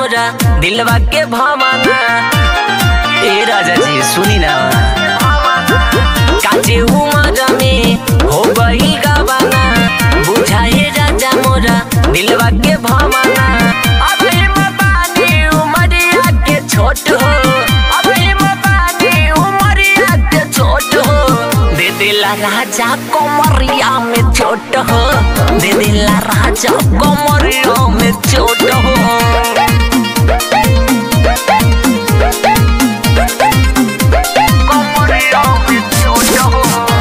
मोरा दिलवा के भावना ए राजा जी सुनी ना काचे उमर में हो गई गावाना बुझाए राजा मोरा दिलवा के भावना अभी मबानी उमरिया के छोट हो अभी मबानी उमरिया के छोट हो दे दिला राजा कोमरिया में छोट हो दे दिला राजा कोमरिया में छोट हो कोमरिया में छोट हो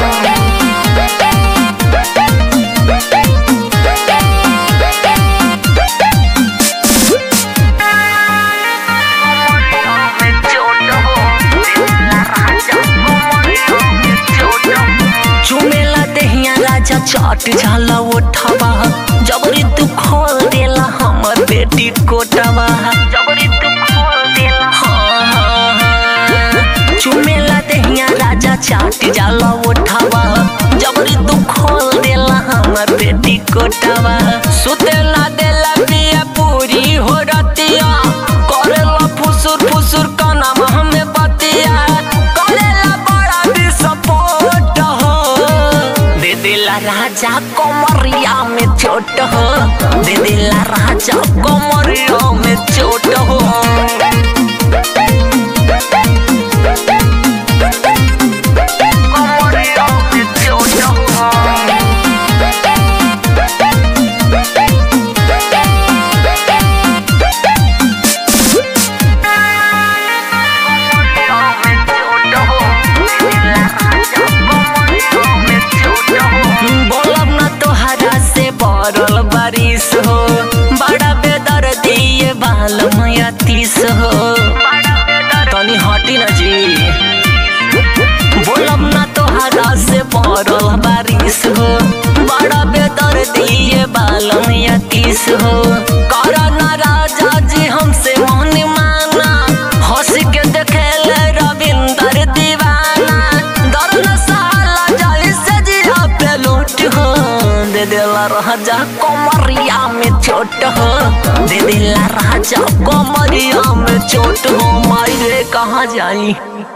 चुमेला देहिया राजा चट झाला ओठवा जबरी तू खोल देला हमर बेटी कोटवा जबरी तू खोल देला हाँ, हाँ, हाँ। चुमेला देहिया राजा चाट जाला ओठवा जबरी तू खोल देला हमर बेटी कोटवा सुतेला देला बिया पूरी हो रतिया करेला फुसुर फुसुर कनवा हमें बतिया करेला बड़ा विस्फोट हो दे दिला राजा कोमरिया में चोट हो दे दिला राजा कोमरिया में चोट हो कोमरिया में चोट हो बोलब न तोहरा से बरल बारिश हो बड़ा बेदर दिए बाल मैया तीस हो तनी हटी न जी बोलब न तोहरा से बरल बारिश हो बड़ा बेदर दिए बाल मैया तीस हो कर न राजा जी हमसे मन माना हंस के देखेले रविंदर दीवाना दर्द साला जाली से जिया पे लूट हो दे दिला राजा कोमरिया में चोट हो दे दिला राजा कोमरिया में चोट हो मारे कहाँ जाई